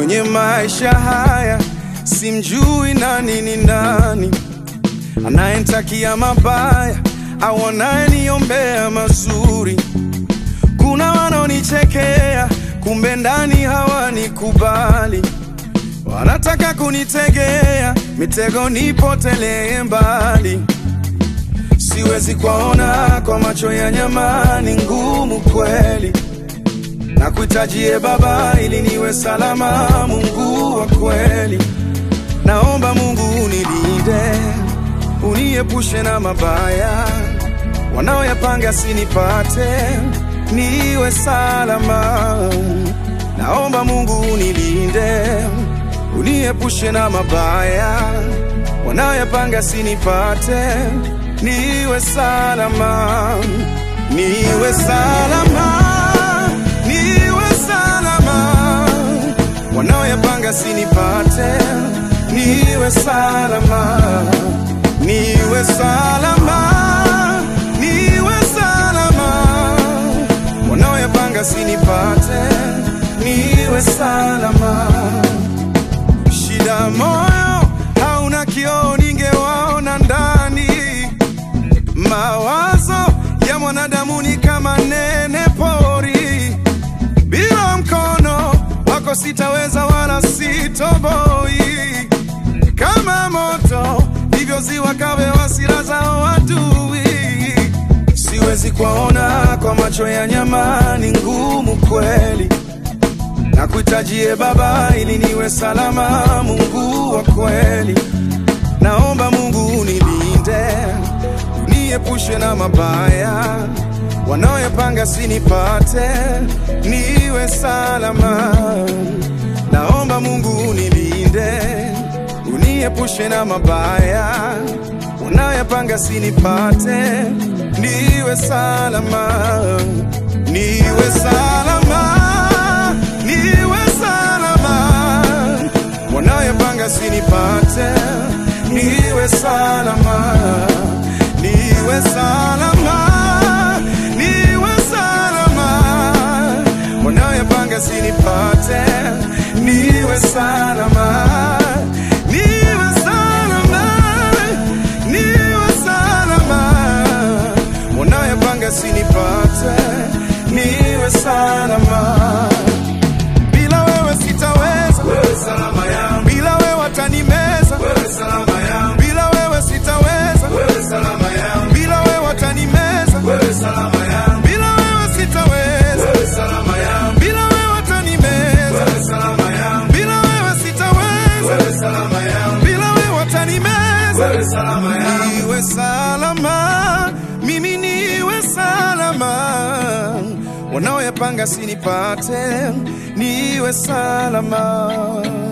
kwenye maisha haya, simjui nani ni nani, anayenitakia mabaya au anayeniombea mazuri. Kuna wanaonichekea, kumbe ndani hawanikubali, wanataka kunitegea mitego nipotelee mbali. Siwezi kuwaona kwa macho ya nyama, ni ngumu kweli na kuhitajie Baba ili niwe salama, Mungu wa kweli. Naomba Mungu unilinde, uniepushe na mabaya wanaoyapanga sinipate, niwe salama. Naomba Mungu unilinde, uniepushe na mabaya wanaoyapanga sinipate, niwe salama, niwe salama niwe salama, wanaoyapanga sinipate, niwe salama, niwe salama, niwe salama, wanaoyapanga sinipate, niwe salama. Shida moyo hauna kioo, ningewaona ndani mawazo ya mwanadamu ni kama nene pori, bila mkono wako sitaweza wala sitoboi. Kama moto ndivyo ziwa kawe hasira zao adui. Siwezi kuwaona kwa macho ya nyama, ni ngumu kweli na kuhitajie Baba ili niwe salama, Mungu wa kweli. Naomba Mungu unilinde, uniepushe na mabaya wanaoyapanga sinipate, niwe salama. Naomba Mungu unilinde, uniepushe na mabaya wanaoyapanga sinipate, niwe salama, niwe salama, niwe salama wanaoyapanga sinipate, niwe salama, niwe salama, niwe salama, wanaoyapanga sinipate, niwe salama, niwe salama, niwe salama, wanaoyapanga sinipate, niwe salama bila wewe sitaweza, wewe salama yangu. Bila wewe watanimeza, wewe salama yangu. Bila wewe sitaweza, wewe salama yangu. Bila wewe watanimeza, wewe salama yangu. Bila wewe sitaweza, wewe salama yangu. Bila wewe watanimeza, wewe salama yangu. Bila wewe sitaweza, wewe salama yangu. Bila wewe watanimeza, wewe salama yangu. Niwe salama, mimi niwe salama wanaoyapanga sinipate, niwe salama.